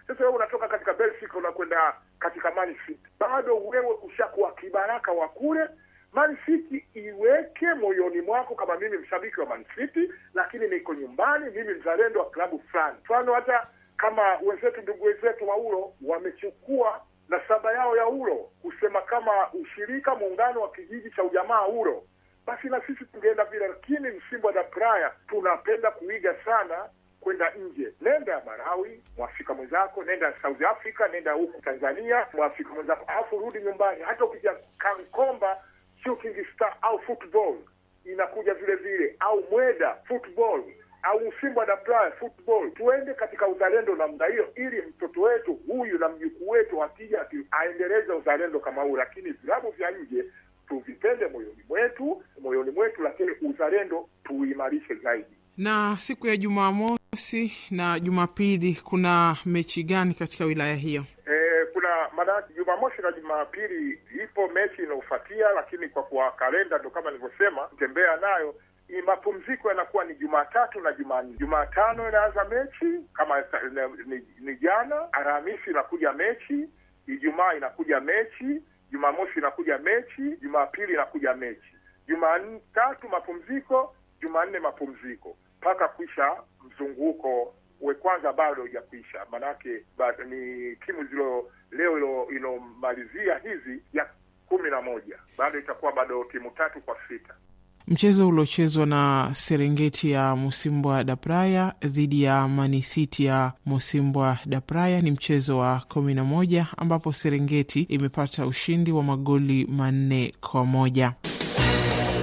Sasa wewe unatoka katika Belgium unakwenda katika Man City, bado wewe ushakuwa kibaraka wa kule. Man City iweke moyoni mwako, kama mimi mshabiki wa Man City, lakini niko nyumbani, mimi mzalendo wa klabu fulani. Mfano hata kama wenzetu, ndugu wenzetu wa Ulo wamechukua nasaba yao ya Ulo kusema kama ushirika muungano wa kijiji cha ujamaa Ulo, basi na sisi tungeenda vile. Lakini Msimbo da Praia tunapenda kuiga sana kwenda nje. Nenda Malawi, mwafrika mwenzako, nenda South Africa, nenda huku Tanzania, mwafrika mwenzako, alafu rudi nyumbani. Hata ukija Kankomba Shooting Star au football inakuja vile vile, au Mweda football au Msimbo da Praia football. Tuende katika uzalendo namna hiyo, ili mtoto wetu huyu na mjukuu wetu akija aendeleze uzalendo kama huu. Lakini vilabu vya nje tuvipende moyoni mwetu, moyoni mwetu, lakini uzalendo tuimarishe zaidi. Na siku ya Jumamosi na Jumapili kuna mechi gani katika wilaya hiyo? E, kuna maanake Jumamosi na Jumapili ipo mechi inayofuatia, lakini kwa kuwa kalenda ndo kama nilivyosema, tembea nayo ni mapumziko yanakuwa ni Jumatatu na Jumanne. Jumatano inaanza mechi kama ni, ni jana. Alhamisi inakuja mechi, Ijumaa inakuja mechi, Jumamosi inakuja mechi, Jumapili inakuja mechi, Jumatatu mapumziko, Jumanne mapumziko mpaka kuisha mzunguko we kwanza bado hujakwisha, manake ni timu zilo leo ilomalizia hizi ya kumi na moja bado itakuwa bado timu tatu kwa sita. Mchezo uliochezwa na Serengeti ya Musimbwa da Praia dhidi ya Manisiti ya Musimbwa da Praia ni mchezo wa kumi na moja ambapo Serengeti imepata ushindi wa magoli manne kwa moja.